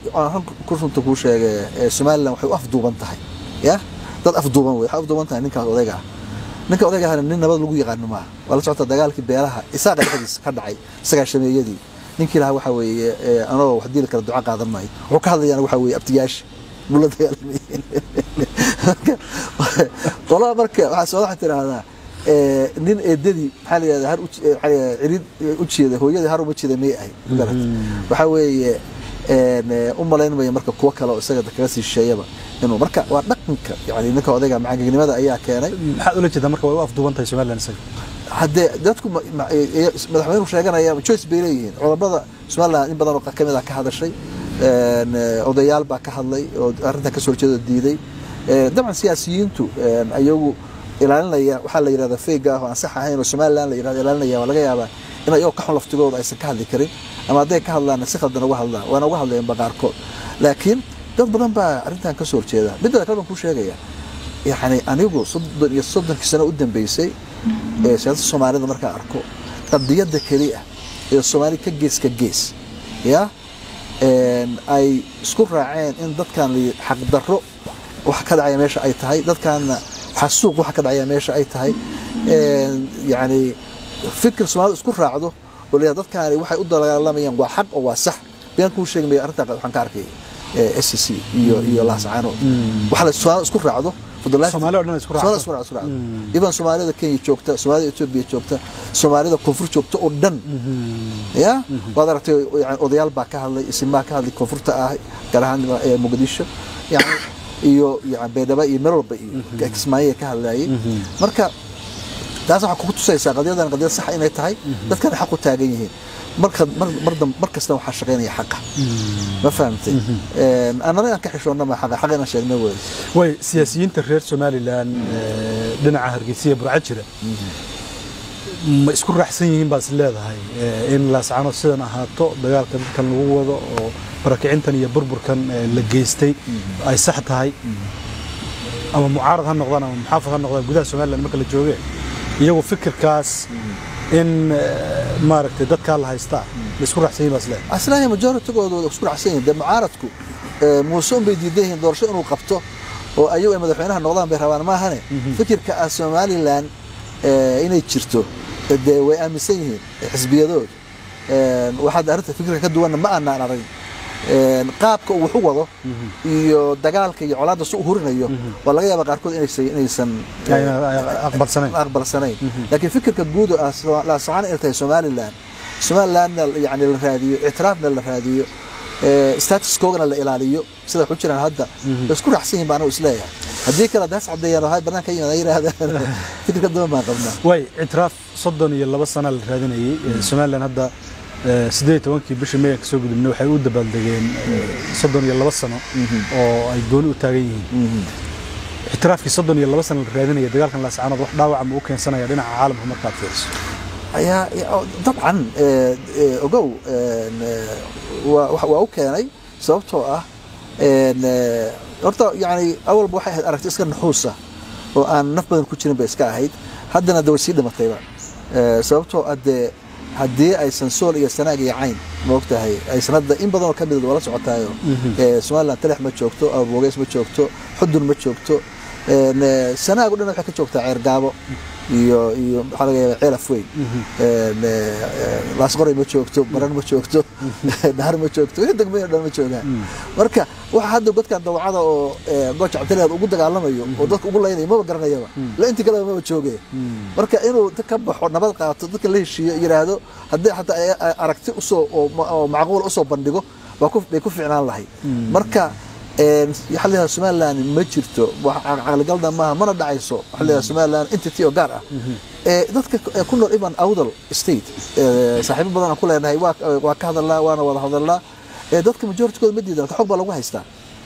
aan kursunta kuu sheegay ee somalilan waxay u afduuban tahay ya dad afduuban wey waxay afduuban tahay ninkaas odayga ah ninka odayga ahna nin nabad lagu yaqaano maaha waa la socota dagaalkii beelaha isaaqa dhexdiisa ka dhacay isagaa shameeyadii ninkii lahaa waxaa weeye ee, anagoo wax diili kara duca qaadan maayo wuxuu ka hadlayana waxaa weeye abtiyaasha buu la dagaalamayeen Marka, qolada marka waxaa soo waxaa tiraahdaa ee, nin eedadii maxaa la yidhahdaa har u- ee, maxaa la yidhahdaa cirid u jeeda hooyadii har uma jeeda may ahayd magarat waxaa weeye een, ee, u malaynmaya marka kuwo kale oo isaga kaga sii shisheeyaba inuu marka waa dhaqanka yani ninka odayga macagegnimada ayaa keenay maxaad ula jeedaa marka way u afduuban tahay somalilan isaga haddee dadku ma- ma- ee- ee- madaxweynuhu sheeganaya choice bay leeyihiin culammada somaliland in badan oo ka mid ah ka hadashay een, ee, odayaal baa ka hadlay oo arrintan ka soo horjeeda diiday Ee, dabcan siyaasiyiintu een, ayagu ilaalinaya waxaa la yidhahda feyga ah oo aan sax ahayn oo somaliland la yidhahdo ilaalinaya waa laga yaabaa in ayagoo ka xun laftigooda aysan ka hadli karin ama hadday ka hadlaan si khaldan uga hadlaan waana uga hadlayeenba qaarkood laakiin dad badan baa arrintan ka soo horjeeda midda kale baan kuu sheegaya yani anigu soddon iyo soddonkii sano u dambeysay ee siyaasada soomaalida markaan arko qadiyadda keliya ee soomaali ka gees ka gees ya een, ay isku raaceen in dadkan la yidhi xaqdarro waxa ka dhacaya meesha ay tahay dadkaanna xasuuq waxa ka dhacaya meesha ay tahay een, yani fikir soomaalida isku raacdo oo la dadkaani waxay u dagaalamayaan waa xaq oo waa sax been kuu sheegi maya arrintaa waxaan ka arkay s c iyo iyo laascaano waxa la soomaalida isku raacdo fadlan Soomaali oo dhan isku raacdo. Soomaali isku raacdo, isku raacdo. iban soomaalida kenya joogta soomaalida etoobiya joogta soomaalida koonfur joogta oo dhan ya waad aragtay yani odayaal baa ka hadlay isimaa ka hadlay koonfurta ah gaar ahaan ee muqdisho yani iyo yani baydhabo iyo meel walba iyo kismaayo ka hadlayay marka taas waxaa kugu tusaysaa qadiyadan qadiyad sax inay tahay dadkana xaq u taagan yihiin marka mar mar dam- mar kasta waxaa shaqaynaya xaqa ma fahamtay Een, annana aan ka xishoonna ma xaqa xaqa inaan sheegna wey way siyaasiyiinta reer somalilan ee, dhinaca hargeysa iyo burca jira ma isku raacsan yihiin baad is leedahay ee, in laascano sidan ahaato dagaalka dadkan lagu wado oo barakicintan iyo burburkan ee, la geystay ay sax tahay ama mucaarad ha noqdaan ama muxaafad ha noqdaan gudaha somalilan marka la jooge iyagu fikirkaas in ee, maaragtay dadkaa la haystaa ma isku raacsan yihiin baad is leedahay aslaaya majoritygooda way isku raacsan yihiin dee mucaaradku ee, muuse un bay diidan yihiin doorasho inuu qabto oo ayagu ay madaxweynaha noqdaan bay rabaan maahane fikirka ah somalilan ee, inay jirto ee, dee way aaminsan yihiin ee, xisbiyadooda Een, waxaad arrinta fikirka ka duwanna ma aanaan arag Een, qaabka uu wax u wado iyo dagaalka iyo colaadda si u hurinayo waa laga yaabaa qaarkood inaysan inaysan Ay- ay- aqbalsanayn aqbalsanayn laakiin fikirka guud oo ah so- la socon inay tahay somalilan somalilandna yani la raadiyo ictiraafna la raadiyo ee, status koogana la ilaaliyo sida wax u jiraan hadda way isku raacsan yihin baan anigu isleeyahay haddii kale daas caddeeyaan oo hay banaanka yimaada yidhaahdaan fikirka duwan baan qabnaa way ictiraaf soddon iyo laba sana la raadinayay Ee, somalilan hadda ee, siddeed iyo tobankii bishii meegan kasoo gudubnay waxay u dabaaldegeen ee, soddon iyo laba sano oo ay gooni u taagan yihiin ictiraafkii soddon iyo laba sano la raadinaya dagaalkan laascaanood wax dhaawaca ma u keensanaya dhinaca caalamka markaad fiiriso ayaa ya- dabcan ee, ee, ogow een, ee, waa wax- waa u keenay sababtoo ah een, ee, horta yani awalba waxay ahayd aragti iska naxuusa oo aan naf badan ku jirin bay iska ahayd haddana de way sii dhimatayba Ee, sababtoo ah dee haddii aysan sool iyo sanaag iyo cayn ma ogtahay aysan hadda in badan oo ka mid waa la socotaayo Ee, somaliland talex ma joogto abogeys ma joogto xudun ma joogto een, ee, sanaag o dhan waxay ka joogtaa ceergaabo iyo iyo maxaa laga yaabaa ceelaf weyn Een, ee, ee, laasqoray ma joogto baran ma joogto dhahar ma joogto wixii degmooyin oo dhan ma joogaan marka waxa hadda godkan dawacada oo ee, gooja cabdileed ugu dagaalamayo oo dadka ugu laynayo maba garanayaba la intii kaleba maba jooge marka inuu inta ka baxo nabad qaato dadka la heshiiyo yidhaahdo haddii xataa ay- ay aragti usoo oo ma- oo macquul usoo bandhigo waa ku- bay ku ficnaan lahay marka een, waxaa la yidhahdaa somaliland ma jirto wax caqligalda maaha mana dhacayso waxaa la yidhahdaa somaliland entity oo gaar ah ee dadka ee ku nool iban awdal state ee, saaxiibo badan aan ku leenahay waa waa ka hadalnaa waana wada hadalnaa ee dadka majoritykooda ma diidan xog baa lagu haystaa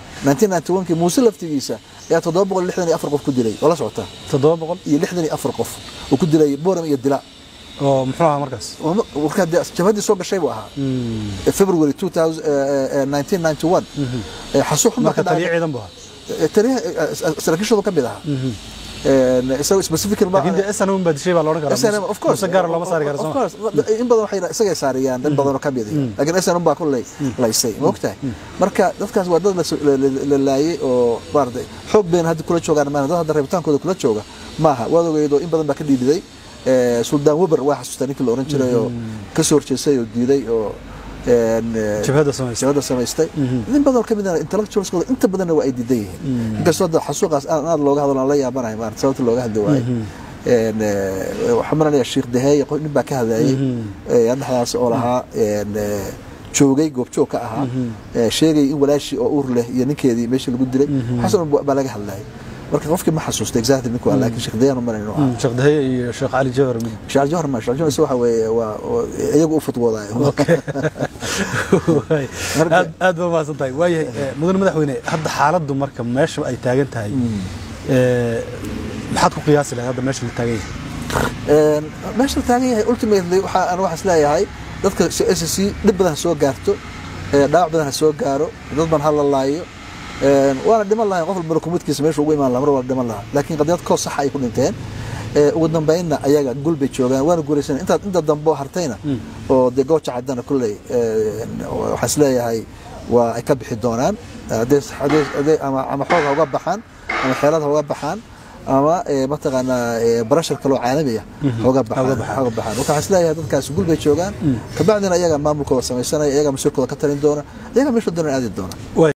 1991kii muuse laftigiisa ayaa 764 qof ku dilay oo la socota toddoba boqol iyo 64 qof uu ku dilay boram iyo dila oo muxuu ahaa markaas markaa dee jabhadii soo gashay buu ahaa february 2000, eh, eh, 1991 Eh, xasuuq xun baa marka ka taliya dhacay ciidan bu ahaa Eh, taliyaha eh, eh, saraakiishoodu ka mid ahaa Een, isagoo specific laakiin dee snm baa dishay baa la odhan karaa SNM of course muse gaara looma saari kara Of soo course. in badan waxay isagay saariyaan dad badan oo ka mid ah laakiin SNM baa kulley laysay ma ogtahay marka dadkaas waa dad la so- la- la- la laayay oo maaragtay xoog bayna hadda kula joogaan maaha dad hadda rabitaankooda kula jooga maaha waad ogeyd oo in badan baa ka dhiidhiday Eh, suldaan weber waa xasuustaa ninkii la oran jiray oo ka soo horjeestay oo diiday oo een, eh, jabhadda samaysa jabada samaystay nin badan oo ka mid ah intellectualskooda inta badanna waa ay diidan yihiin inkastoo hadda xasuuqaas aad aad looga hadlo aan la yaabanahay maarata sababta looga hadli waayo Een, eh, waxaan maranaya sheekh daheeye qof- nin baa ka hadlayay eh, dhexdaas oo lahaa een, eh, joogay goobjoog ka ahaa eh, sheegay in walaashii oo uur leh iyo ninkeedii meeshii lagu dilay waxaas oo dhan baa laga hadlayay marka qofkii ma xasuusta exactly ninku waa laakiin sheekh daheeye maran inuu ahaa sheekh dahaye iyo sheekh cali jawhar mid sheekh jawhar ma sheekh jawhar waxa weeye waa oo iyagu u futwoodayo Waay. Marka- aad aad baa mahadsan tahay waayahay eh, mudane madaxweyne hadda xaaladdu marka meesha ay taagan tahay eh, maxaad ku qiyaasi lahayd hadda meesha la taagan yahay Een, meesha la taagan yahay ultimately waxaa aan waxaas leeyahay dadka s c dhib badan ha soo gaarto ee, dhaawac badan ha soo gaaro dad badan ha la laayo Een, waana dhiman lahayn qof walbana kumidkiisa meesha ugu imaan lahaa mar waa dhiman lahaa laakiin qadiyad koos saxa ay ku dhinteen Ee, ugu dambeynna ayaga gul bay joogaan waana guulaysan inta inta dambe oo hartayna oo dee gooja caddana kulley een, waxaan is leeyahay waa ay ka bixi doonaan haddee haddee haddee ama ama xoog ha uga baxaan ama xeelad ha uga baxaan ama ee, mataqaanaa ee, barashar kaloo caalamiya hooga baxaan Hooga baxaan. hooga baxaan marka waxaan isleeyahay dadkaas gul bay joogaan kabacdina iyaga maamulkooda samaysanaya iyaga masiirkooda ka talin doona iyaga meesha doona aadi doona